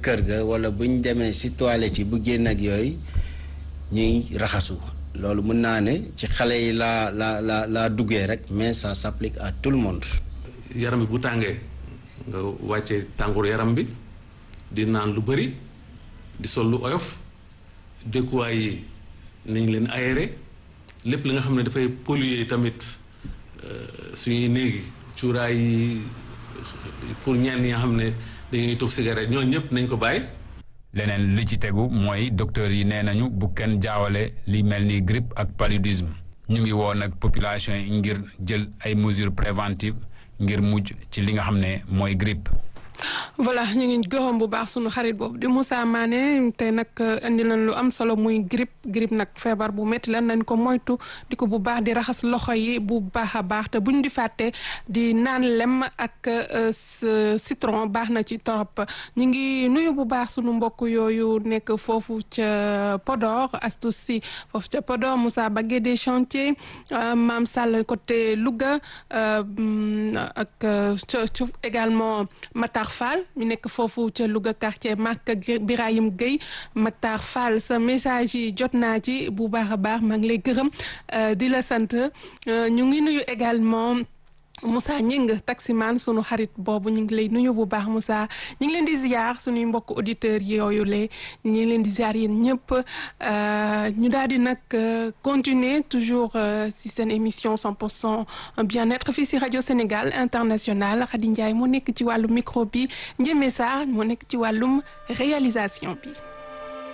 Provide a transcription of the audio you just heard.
kër ga wala buñ demee si toilette yi bu génn ak yooyu ñuy raxasu loolu mën naa ne ci xale yi laa la la laa duggee rek mais ça s'applique à tout le monde. yaram bi bu tàngee nga wàccee tàngoor yaram bi di naan lu bëri di sol lu oyof dëkkuwaay yi nañ leen aéré lépp li nga xam ne dafay polluer tamit suñuy néegi cuuraay yi pour ñenn ñi nga xam ne dañuy tuf cigarette ñooñu ñëpp nañ ko bàyyi. leneen li ci tegu mooy docteur yi nee nañu bu kenn jaawale li mel ni grippe ak paludisme ñu ngi woo nag population yi ngir jël ay mesures préventives ngir mujj ci li nga xam ne mooy grippe. voilà ñu ngi gërëm bu baax sunu xarit boobu di Moussa Mané tey nag indi nañ lu am solo muy grippe grippe nag feebar bu métti la nañ ko moytu di ko bu baax di raxas loxo yi bu baax a baax te buñ di fàtte di naan lem ak citron baax na ci torop ñu ngi nuyu bu baax sunu mbokk yooyu nekk foofu ca Podor Astou Sy foofu ca Podor Moussa Bagué des chantiers Maam Sall côté Louga ak également Matar Fall ñu nekk foofu ca Louga quartier Marc Birahim Gueye Matar Fall sa message yi jot naa ci bu baax a baax maa ngi lay gërëm di la sant ñu ngi nuyu également Moussa Ñing taximan sunu xarit boobu ñu ngi lay nuyu bu baax Moussa ñu ngi leen di ziar sunuy mbokk auditeurs yooyu le ñu ngi leen di ziar yéen ñëpp ñu daal di nag continuer toujours si seen émission 100 pour cent bien-être fii si rajo Sénégal international Khady Ndiaye moo nekk ci wàllu micro bi Ndiémé Sarr moo nekk ci wàllum réalisation bi.